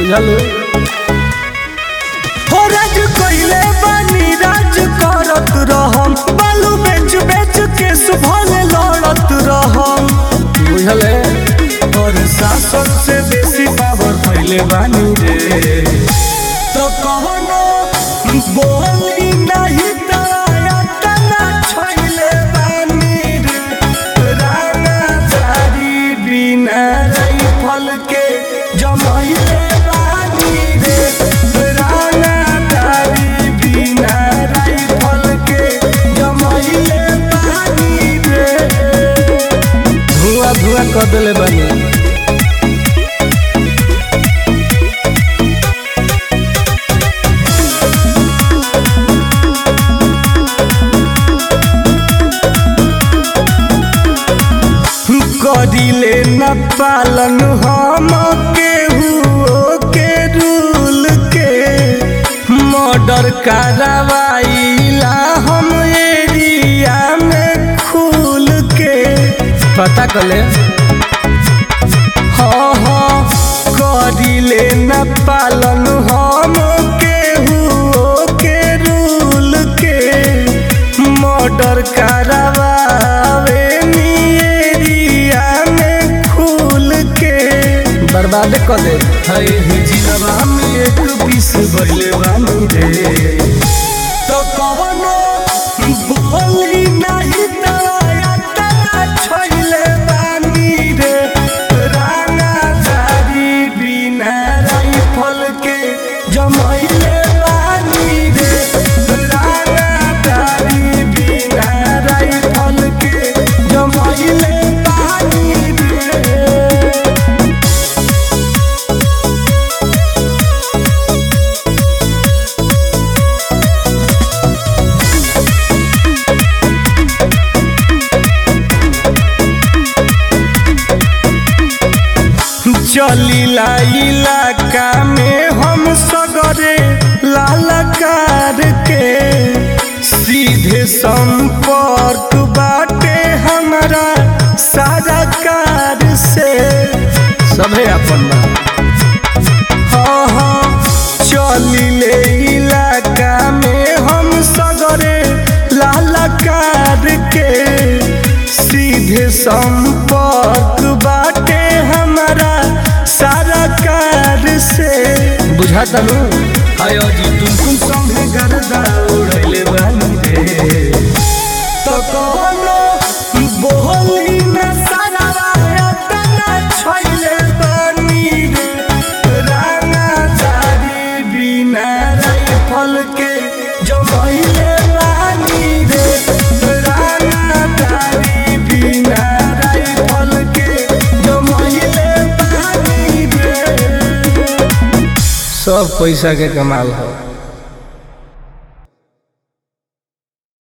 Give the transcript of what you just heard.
बुझल हो राज कइले बानी राज करत रहम बालू बेच बेच के सुभले लड़त रहम बुझल और शासन से बेसी पावर फैले बानी रे तो कहोनो बोली नहीं तराया तना छैले बानी रे राना चारी बिना राइफल के जमैले बानी रे राना चारी बिना राइफल के जमैले बानी रे धुआं धुआं कर देले बानी करिले न पालन हम केहू के रूल के मर्डर करवाइला हम एरिया में खुल के पता कर ले हाँ हाँ करिले न पालन हम केहू के रूल के मर्डर करवावे नी एरिया में खुल के बर्बाद कर दे हाय जिलबा में एक पीस भइले बानी रे तो कवनो बोली नहीं तराया तना छैले बानी रे राना दारी बिना राइफल के जमैले बानी रे राना दारी बिना राइफल के जमैले बानी रे चलीला इलाका में हम सगरे लालकार के सीधे संपर्क बाटे हमारा सारा कार से सभे अपन बा हाँ हाँ चलिले इलाका में हम सगरे लालकार के सीधे संपर्क बाटे हमारा सारा कार से बुझा तनु आयो जी तुम तुम संगे गर्दा उड़ैले बानी रे तो कोनो बोली न सारा तना छैले बानी रे राना चारी बिना राइफल के जमैले बानी रे राना चारी बिना राइफल के जमैले बानी रे सब पैसा के कमाल है